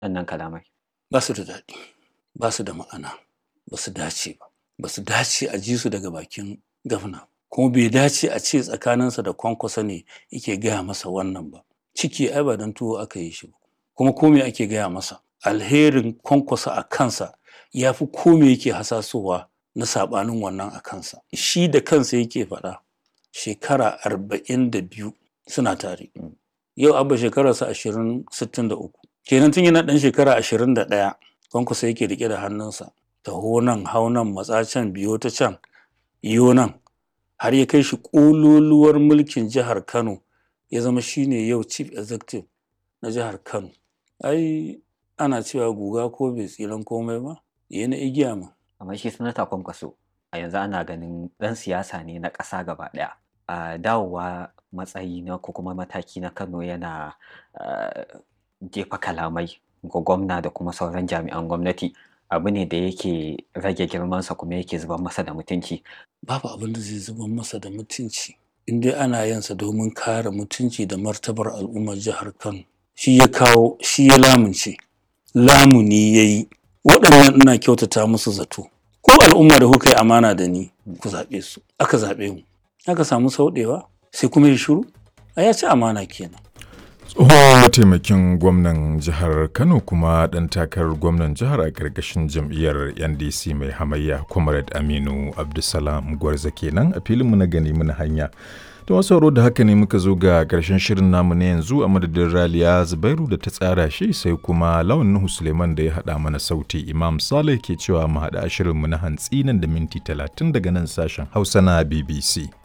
wannan kalamai? Ba su da daɗi, ba su da ma'ana, ba su dace ba. Ba su dace a ji su daga bakin gafna. Kuma bai dace a ce tsakaninsa da Kwankwaso ne yake gaya masa wannan ba. Ciki ai ba don tuwo aka yi shi ba. Kuma ko me ake gaya masa? Alherin Kwankwaso a kansa ya fi ko me yake hasasowa na saɓanin wannan a kansa. Shi da kansa yake faɗa shekara arba'in da biyu suna tare. Yau Abba shekararsa ashirin sittin da uku. Kenan tun yana ɗan shekara ashirin da ɗaya Kwankwaso yake riƙe da hannunsa. Taho nan, hau nan, matsa can, biyo ta can, yo nan. Har ya kai shi ƙololuwar mulkin jihar Kano ya zama shi ne yau chief executive na jihar Kano. Ai ana cewa guga ko bai tsiran komai ba, ya na igiya ma. Amma shi sanata Kwankwaso a yanzu ana ganin ɗan siyasa ne na ƙasa gaba ɗaya. A dawowa matsayi na ko kuma mataki na Kano yana jefa kalamai ga gwamna da kuma sauran jami'an gwamnati abu ne da yake rage girmansa kuma yake zubar masa da mutunci. Babu abin da zai zubar masa da mutunci. In dai ana yansa domin kare mutunci da martabar al'ummar jihar Kano. Shi ya kawo, shi ya lamunce. Lamuni ya yi. Waɗannan ina kyautata musu zato. Ko al'umma da kuka yi amana da ni ku zaɓe su. Aka zaɓe mu. Aka samu sauɗewa sai kuma ya shiru. A ya ci amana kenan. tsohon mataimakin gwamnan jihar kano kuma ɗan takarar gwamnan jihar a ƙarƙashin jam'iyyar ndc mai hamayya comrade aminu abdulsalam gwarza kenan a filinmu na gani muna hanya da wasu sauro da haka ne muka zo ga ƙarshen shirin namu na yanzu a madadin raliya zubairu da ta tsara shi sai kuma lawan nuhu suleiman da ya haɗa mana sauti imam saleh ke cewa mu haɗa shirinmu na hantsi nan da minti talatin daga nan sashen hausa na bbc